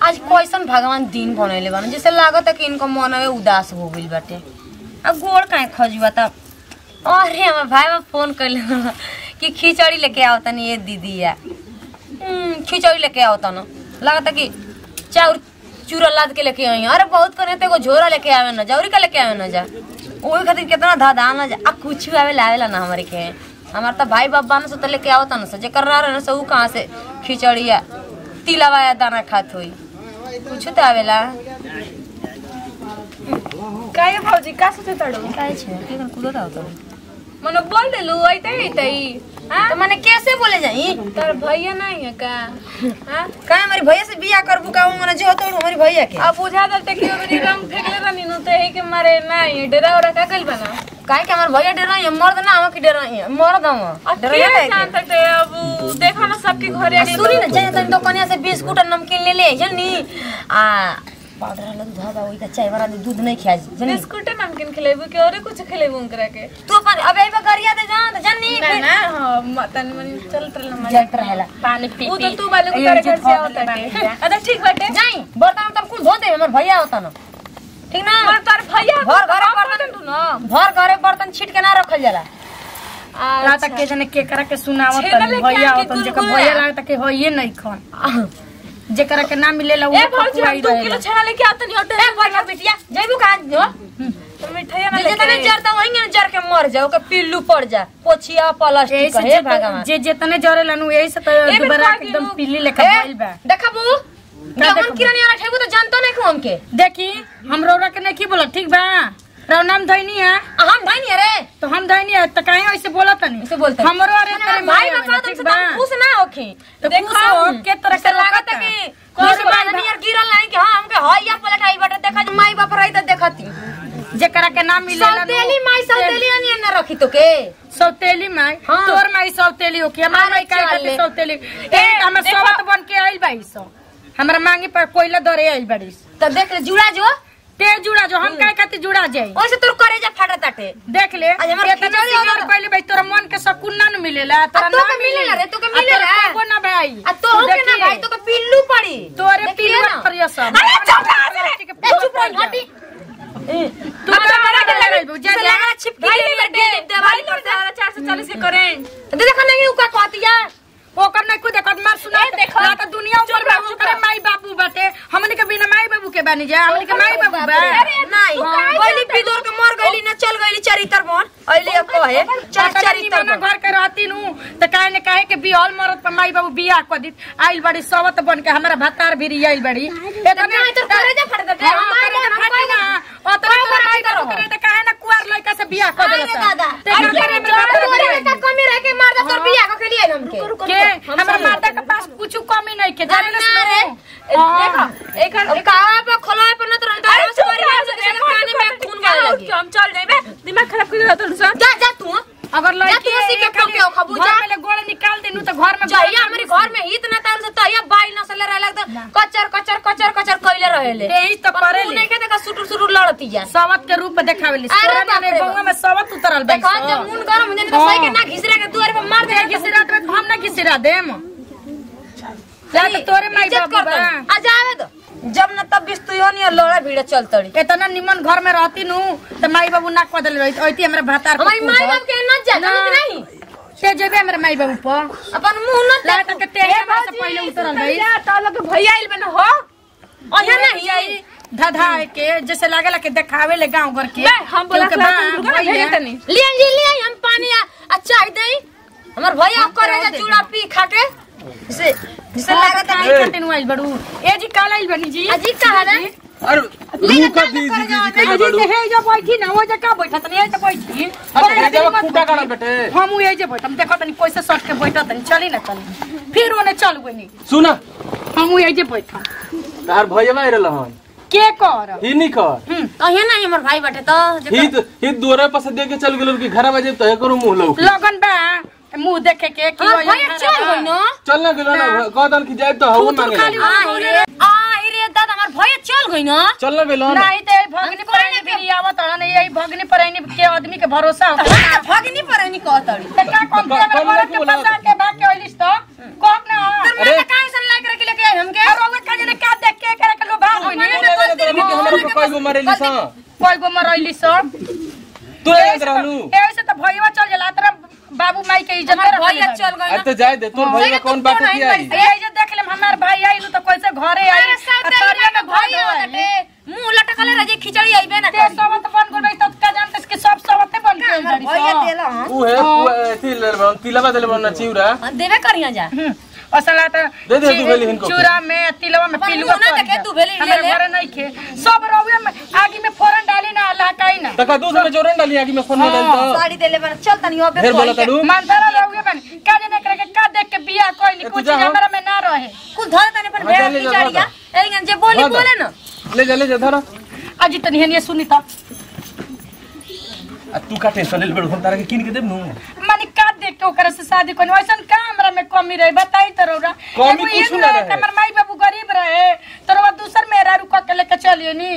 आज कैसन भगवान दिन बनैले बान जैसे लागत है कि इनको मनवे उदास हो गइल बाटे आ गोड़ काहे खजुआ त अरे हमर भाई बा फोन कइले कि खिचड़ी लेके आओ तनी ये दीदी या हम्म, खिचड़ी लेके आओ तन लागत है कि चाउर चूरा लाद के लेके आई अरे बहुत करे तो एगो झोरा लेके आवे ना जौरी का लेके आवे ना जा ओही खातिर कितना धधा ना जा आ कुछ आवे लावेला ना हमारे के हमार तो भाई बाप बान से तो लेके आओ तन से जेकर रह रहे से ऊ कहाँ से खिचड़िया तिलावा या दाना खात होई कुछ तो आवेला काय भाऊजी का सोचे तड़ो काय छे के कर कुदत आओ तो मने बोल देलू आइते आइते हां तो माने कैसे बोले जाई तार भैया नहीं है का हां का हमारी भैया से बियाह करबू का माने जो तो हमारी भैया के अब बुझा दलते कि ओकरी रंग फेंकले रहनी नु ते है के मारे नहीं डरा ओरा का कइल बना काहे के हमार भैया डर रही मर्द ना हम की डर रही मर्द हम अब डर के रही जान सकते हैं, अब देखो ना सबके घरे आगे सुनी ना जाए तनी दुकानिया से बिस्कुट और नमकीन ले ले जनी आ पाउडर वाला दूध हवा वही का चाय वाला दूध नहीं खाई जनी बिस्कुट नमकीन खिलेबू के और कुछ खिलेबू उनकरा के तू अपन अब आई गरिया दे जा तो जनी ना ना हां मतन मन चल चल ना जट रहेला पानी पी वो तो तू वाले को तेरे घर से आवता है अच्छा ठीक बाटे जाई बर्तन तब कुल धो दे हमर भैया होता ना ठीक ना पर तार भैया घर घरे बर्तन बर्तन तू ना घर घरे बर्तन छीट के ना रखल जाला रात के जने केकरा के सुनावत छेना तनी लेके भैया आके होतन जेकर गुलगुला। भैया लागत के होइए नहीं खन जेकरा के ना मिलेला ए वो भौजी हम पकुआई दो किलो रहेला छेना लेके आते नहीं होटे ए बढ़िया बिटिया जइबू कहां जो तो मिठाइया ना जे लेके तने जरता वही ने जर के मर जाओ के पिल्लू पड़ जा पोछिया प्लास्टिक यही से हे जे- भगवान जे जेतने जरेला नु यही से तो ए, दुबारा बिल्कुल एकदम आगे पीली लेखा भइल बा देखबू जवन देखबू? किरानी वाला ठेबू तो जानतो नहीं को हमके देखी हम रौरा के नहीं बोला ठीक बा रौ नाम धैनी है आ, हम भाई नहीं अरे तो हम धैनी है तो काहे ऐसे बोला तनी ऐसे बोलते हमरो अरे तेरे भाई मारे बापा वाला, तुमसे ठीक बा तुम खुश ना होखी तो देखो खुश हो, के तरह से के लागत लगता है कि है। कोई खुश भाई बादनी यार गिरल नहीं कि हां हमके हइया पलट आई बटे देखा जे माई बाप रही त देखती जेकरा के नाम मिलेला नु, सौतेली माई से- सौतेली नहीं ना रखी तो के सौतेली माई हाँ। तोर माई सौतेली हो कि हमार अरे माई का चल खातिर ले। सौतेली ए हमर देखो। सवत बन के आइल बाई सो हमरा मांगी पर कोयला दरे आइल बाड़ी तो देख ले जुड़ा जो ते जुड़ा जो हम काहे खातिर जुड़ा जाई ओसे तोर करे जा फाटा ताटे देख ले आज हमार इतना खिचड़ी सिंगार होगा। पहले भाई तोरा मन के सुकून ना न मिलेला तोरा तोके ना मिलेला रे, तोके आ तोरा मिलेला। कबो ना भाई आ तो तू हम के ना देखिए, भाई तो के पिल्लू पड़ी तोरे देखिए पिलुआ ना। करिया सब अरे चुप रह रे ए चुप रह हटी तू का बड़ा के लगे बुझा से जा लगा छिपकी भाई के ले लगे दवाई भाई ले चार सौ चालीस के करेंट देखा नहीं उका कहतिया ओकर नहीं कुछ देखत मार सुना ए, देखो। ना तो दुनिया ऊपर चुप बा रहो, ओकरे माई बाबू बाटे हमनी के बिना माई बाबू के बानी जा हमनी के माई बाबू बा नहीं पहली पिदोर के मर गईली ना चल गईली चरित्र बन अइली अब कहे चल चल चरित्र निमन बन घर के रहती नु त काहे ने काहे के बिहल मरत पर माई बाबू बियाह क दित आइल बड़ी सवत बन के हमरा भतार भी आइल बड़ी नहीं तो करे जा फट दे हाँ, करे जा फटी ना। ओतने तोरा माई बाबू करे त काहे ना कुआर लइका से बियाह क अरे देलस दादा ते घर करे में बात तोरे करे का कमी रह के मार दे तोर बियाह के लिए हमके के हमरा माता के पास कुछ कमी नहीं के जाने ना रे देखो एक अब कावा पे खोला पे न तो रंग अरे से चुप करी रह, से देखो, काने में देखो, खून क्या गाने हो, लगी क्या हम चल जाए दिमाग खराब कर देता तुझे जा जा तू अगर जा लड़की तू उसी के खाली ठोके हो, खबू जा। घर में गोड़ निकाल देनु त घर में जहिया हमारे घर में हित ना तार से तहिया बाई न सले रहला तो कचर कचर कचर कचर कइले रहेले यही तो करेले। नहीं के देखा सुटुर सुटुर लड़ती जा सवत के रूप में देखावेली अरे तोरा बाप ने रे गौवा बाप। में सवत उतरल बा देखा जब मुंड गरम हो जाने तो सही के ना घिसरा के दुआर पे मार दे घिसरा दे हम ना घिसरा देम जा तो तोरे माई इज्जत बाबू कर बा आ जावे दो जब न तब बिस्तुयो नहीं लड़ा भीड़ चल तड़ी इतना निमन घर में रहती नु त माई बाबू ना कदल रही ओइती हमरा भातार हमारी माई बाप के न जा ना। नहीं से जेबे हमरा माई बाबू पर अपन मुंह न लाट के तेरे हमरा से पहले उतरल रही भैया आइल बना हो अहे नहीं धधा के जैसे लागेला के देखावे ले गांव घर के बे, हम बोला क्योंकि क्लास बा, में रुको ना, भैया, भेजे तनी। लिए जी लिए हम पानी आ आ चाय दई हमर भैया करे जा चूड़ा पी खा के से जिसे हाँ, लागत काहे है खातिर नु आइल बड़ू ए जी काल आइल बनी जी अजी कहा ना अरे मुंह का दी दी दी कइले अजी बड़ू के हे जो बैठी ना वो जे का बैठा तनी ए जे बैठी अरे भेजवा खूटा काढ़ा बेटे हम उ ए जे बैठम देखो तनी कैसे सट के बैठा तनी चली ना तनी फिर ओने चल गनी सुना हम उ ए जे बैठा तार भैया आइ रहलन के कर ही नहीं कर अहे नहीं हमर भाई बाटे तो ही ही दोरे पास दे के चल गेलो कि घर बजे तय करू मुंह लौ लगन बा मुंह देखे के कि हमर ओए भैया चल गई न चल ना गेलो ना कहदन कि जाए तो हवा मांगे खाली आ रे आ रे दादा हमर भैया चल गई न चल ना गेलो ना नहीं ते भगनी परानी भी आवत हन यही भगनी परानी के आदमी के भरोसा होता है भगनी पर नहीं कहतड़ी त का कम के कम मेरे नहीं के बोला। फंसा के भाग के आइलिस तो कौन ना तर मैं काहे सन लाइक रख लेके आई हमके और ओवे का जने का देख के मरेली सा कोई गो मरैली सब तू याद रहलू ऐसे तो भैया चल जाला तेरा बाबू माई के इज्जत हमार रखले भैया बाड़ी। चल गए आज तो जाए दे तोर भैया कौन बात तो की आई नहीं ये जे देख लेम हमार भाई आई तो कैसे घरे आई अरे सब आ तोरिया में भाई भाई होते मुंह लटकले रह जे खिचड़ी आइबे ना ते सबत बन गई तो का जानते कि सब सबते बन गई हमार भैया देला हां ऊ है ऊ एथी ले बन तिलवा देले बन चिउरा देबे करिया जा असला तो दे दे, तू भेली हिनको। चूड़ा में तिलवा में अपन पिलुआ मुंह ना पड़ देखे, जा। तू भेली ले हमारे ले। घरे नहीं खे सब रउए में आगी में फोरन डाली ना लहकाई ना तका दूध में जोरन डाली आगे में फोन में डाल तो साड़ी देले बन चल तनी अबे ढेर बोला तड़ू मानतारा रउए बन का जाने करे के का देख के बियाह कोई तू कुछ जा, हाँ। हमरा में ना रहे कुछ धर तनी पर हाँ, भेड़ चल ले जा, खिचड़िया एलिगन जे बोली हाँ, बोले ना ले जा ले जा धरा अजी तनी हनिए सुनी तो आ तू का टेंशन ले बड़ हम तारा के किन के देब नु माने का देख के ओकरा से शादी कोनी वैसन का हमरा में कमी रहे बताई तो रौरा कमी एगो कुछ ई ना रहे रहे। कि हमर माई बाबू गरीब रहे तो रौरा दूसर मेहरा रुका के लेके चलिए नी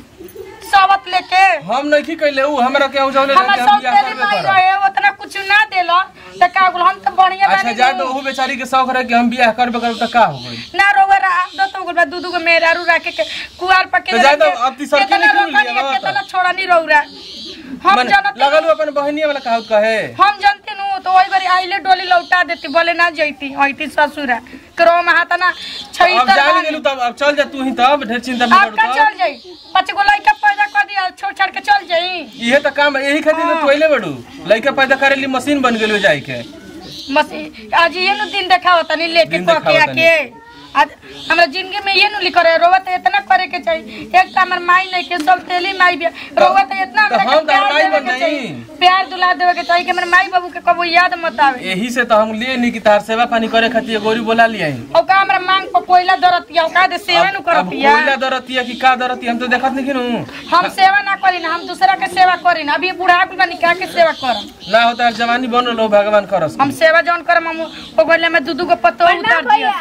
सावत लेके हम नहीं की कहले ऊ हमरा के औ जावले हमर हम सब बियाह तेरी करबे माई करब रहे उतना कुछ ना देलो त का बोल हम तो बढ़िया अच्छा बानी जा नी। तो ऊ बेचारी के शौक रहे कि हम बियाह करबे करब त का हो गई ना रोवा दो तो गुलबा दू दू गो मेहरा रू राखे के कुआर पके तो जाए तो अब ती सड़के निकल लिया ना तो। केतना छोड़ा नी रौरा हम मन जानत लगल ऊ अपन बहनिया वाला कहत कहे हम जानते नु तो वही बारी आइले डोली लौटा देती बोले ना जैती होती ससुरा करो में हाथ ना छई अब जान गेलू तब अब चल जा तू ही तब ढेर चिंता मत अब का करू चल जाई पांच गो लड़का पैदा कर दिया छोड़ छाड़ के चल जाई इहे त काम यही खातिर तो तोइले बड़ू लइका पैदा करे ली मशीन बन गेलू जाई के बस ई- आज ये नु दिन देखाओ तनी लेके दिन को के देखाओ आके आज हमरा जिंदगी में ये नु लिख रहे रोवत इतना करे के चाहिए एक तो हमर माई नहीं के सब तेली माई भी रोवत इतना तो हमरा हम के प्यार तो माई देवे बन के चाहिए जाई। प्यार दुला देवे के चाहिए कि हमर माई बाबू के कबो याद मत आवे यही से तो हम लिए नी कि तार सेवा पानी करे खातिर गोरी बोला लिया और का हमरा मांग पर कोयला दरतिया का दे सेवा नु अब करतिया कोयला दरतिया कि का दरतिया हम तो देखत नहीं किनु हम सेवा ना करी ना हम दूसरा के सेवा करी ना अभी बूढ़ा कुल बनी का के सेवा करम ना होता है जवानी बन रहो भगवान करस हम सेवा जौन करम हम ओ गोले में दू दू गो पत्तो उतार दिया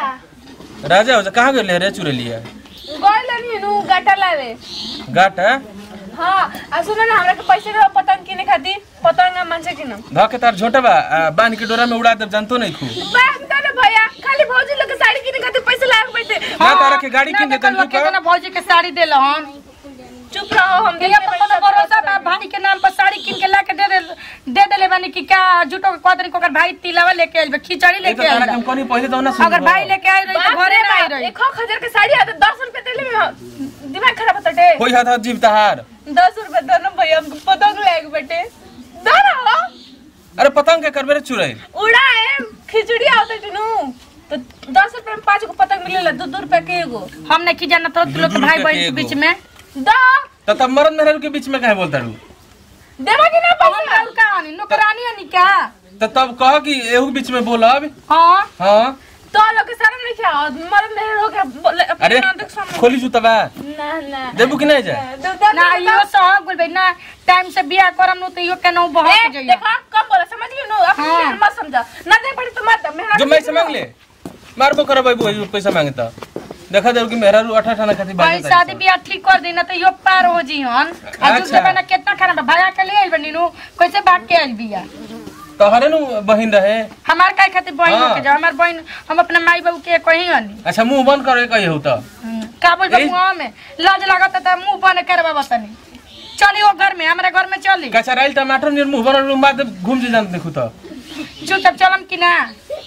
राजा हो जा कहाँ गेले रे चुरे लिया गइल नी नु गाटा लावे गाट है हाँ आ सुन ना हमरा के पैसे दे पतंग किने खातिर पतंग हम मानसे किनम ध के तार झोटा बा आ, बांध के डोरा में उड़ा दे जानतो नहीं खू बात दे ना भैया खाली भौजी लोग के साड़ी किने खातिर पैसे लाग बैठे ना तारा के गाड़ी किन देतन ना तू का कितना भौजी के साड़ी देल हम चुप रहो हम ये तो कोनो भरोसा बा भाई के नाम पर साड़ी किन के ला के दे दे दे देले बानी कि क्या झूठो के कहतनी ओकर भाई तिलावा लेके आइल बा, खिचड़ी ये तो लेके आइल तारा के बा। हम कोनी पहले तो ना सुन अगर भाई लेके आई रही तो घरे ना आई रही एक हजार के साड़ी आते दस रुपए देले में दिमाग खराब होता टे कोई हाथ हाथ जीव तहार दस रुपए दो ना भैया हमको पतंग लाग बैठे दो ना हो अरे पतंग के करबे रे चुरे उड़ाए खिचड़ी आवते टिनू तो दस रुपए में पांच गो पतंग मिलेला दो दो रुपए के एगो हम नहीं जाना तो लोग दू भाई रुपया बहन के के एगो। बीच में दो तो तब मरद मेहरारू के बीच में काहे बोलता रू देवा कि ना हम पैसा और का आनी नौकरानी आनी क्या तो तब कह कि एहू के बीच में बोलब हाँ हाँ तो लोग के शर्म नहीं क्या मरद मेहर हो गया बोले अपने अरे नाटक सामने खोली जूता बा ना ना देबू कि नहीं जाए दो दो ना इहो सहग बोलबे ना टाइम से बियाह करम नु तो इहो केनो ए, बहक जाइए देखा कम बोला समझ लियो नो अपने हाँ। लिए मत समझा ना दे पड़ी तो मत मेहनत जो मैं से मांग ले मारबो करब बाबू पैसा मांगे तो देखा दे कि मेहरारू अठा ठाना खातिर भाई बांधे शादी ब्याह ठीक कर दी ना तो इहो पार हो जी हन आ अच्छा। दूसरे बना कितना खाना बा भाया के ले आइल बनी नु कैसे भाग के आइल बिया तो हरे नु बहिन रहे हमार काय खातिर बहन हाँ। के जा हमार बहन हम अपने माई बाबू के कहीं हनी अच्छा मुंह बंद करो कही हो तो का बोल ए- मुंह में लाज लागत त मुंह बंद करबा बतनी चली वो घर में हमारे घर में चली कचराइल टमाटर नियर मुंह बनल रूम बाद घूम जे जानत देखू तो चुपचाप चलम कि ना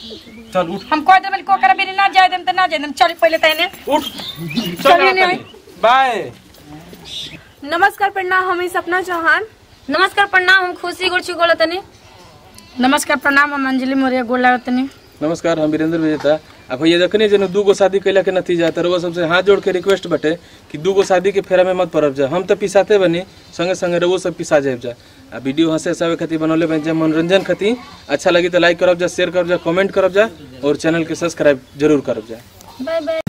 चल उठ हम कह देबल को ओकरा बिना ना जाए देम त ना जाए देम चली पहले तने उठ चलिए नहीं। बाय नमस्कार प्रणाम हम सपना चौहान नमस्कार प्रणाम हम खुशी गुड़ची गोला तनी नमस्कार प्रणाम हम अंजलि मोरिया गोल लागतनी नमस्कार हम वीरेंद्र विजेता अब भैया देखने जन दू गो शादी कैला के नतीजा तर वो सबसे हाथ जोड़ के रिक्वेस्ट बटे कि दू गो शादी के फेरा में मत पड़ब जा हम तो पिसाते बनी संगे संगे रहो सब पिसा जाए जा आ वीडियो हंसे हंसावे खातिर बनौले बन जा मनोरंजन खातिर अच्छा लगी तो लाइक करब जा शेयर करब जा कमेंट करब जा और चैनल के सब्सक्राइब जरूर करब जा बाय बाय